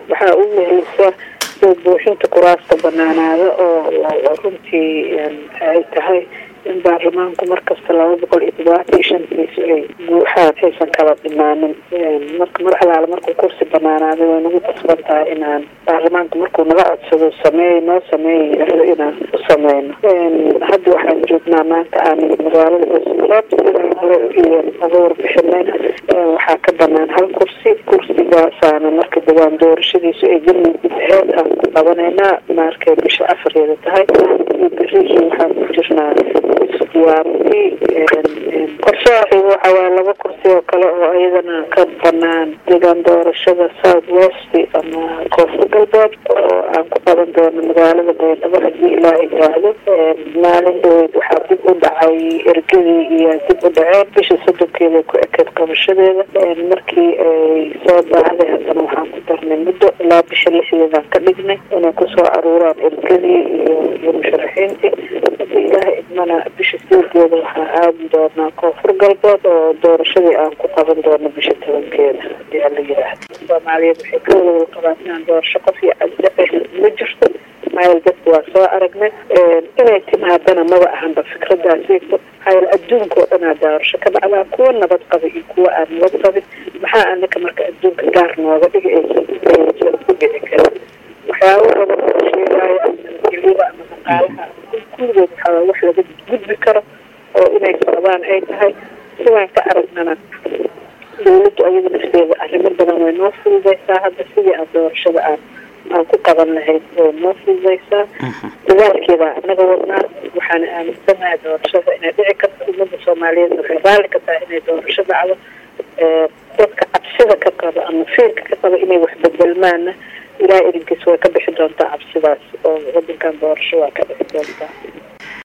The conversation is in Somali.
waxaa u weheysa soo buuxinta kuraasta banaanaada oo runtii ay tahay in baarlamaanku markasta laba boqol iyo todobaatan iyo shantiisu ay buuxaan aysan kala dhimaanin marka mar alaala markuu kursi banaanaaday way nagu qasban tahay inaan baarlamaanku markuu naga codsado sameey noo sameeya yirahdo inaan u sameyno hadda waxaan joognaa maanta aan magaalada bosrab sidaan hore uga warbixinayna waxaa ka banaan hal kursi kursigaasaana marka dawaan doorashadiisu ay galmudug aheed aan ku qabanaynaa markay bisha afareeda tahay iyo berihii waxaan ku jirnaa isdiyaarintii qorshaha waxa waaya laba kursi oo kale oo iyadana ka banaan deegaan doorashada south west ama koonfur galbeed oo aan ku qaban doono magaalada baydhabo haddii ilaa yidhaahdo maalin dhaweyd waxaa dib u dhacay ergadii iyo dib u dhaceen bisha soddonkeeda ku ekeed qabashadeeda markii ay soo baahday haddana waxaan ku darnay muddo ilaa bisha lixdeedaan ka dhignay inay kusoo aruuraan ergadii iyo iyo musharaxiintii haddii ilaaha idmana bisha sideedeeda waxaa aadi doonaa koonfur galbeed oo doorashadii aan ku qaban doono bisha tobankeeda hadii ala yidhaahdo soomaaliyeed waxay ka wada qabaan inaan doorasho qof iyo caddace ma jirto maayal dadka waa soo aragnay inay timaadana maba ahanba fikradaasiito maxaa adduunka oo dhanaa doorasho ka dhacdaa kuwa nabad qaba iyo kuwa aan nabad qabin maxaa anaka marka adduunka gaar nooga dhiga aysan aysan ku dhici karin waxyaabo badan oo sheegaayo ama nabadgelyada ama dhaqaalaha kulligood waxaa wax laga gudbi karo oo inay socdaan ay tahay sidaan ka aragnana dawladdu ayada nafteeda arrimo badan way noo fududaysaa hadda sidii aan doorashada aan aan ku qaban lahayd way noo fududaysaa dadaalkeeda anaga wadnaa waxaana aaminsanahay doorashada inay dhici karto ummadda soomaaliyeed waxay raalli ka tahay inay doorasho dhacdo dadka cabsida ka qaba ama fiirka ka qaba inay wax bedelmaana ilaa erinkiis way ka bixi doontaa cabsidaas oo wadankan doorasho waa ka bixi doontaa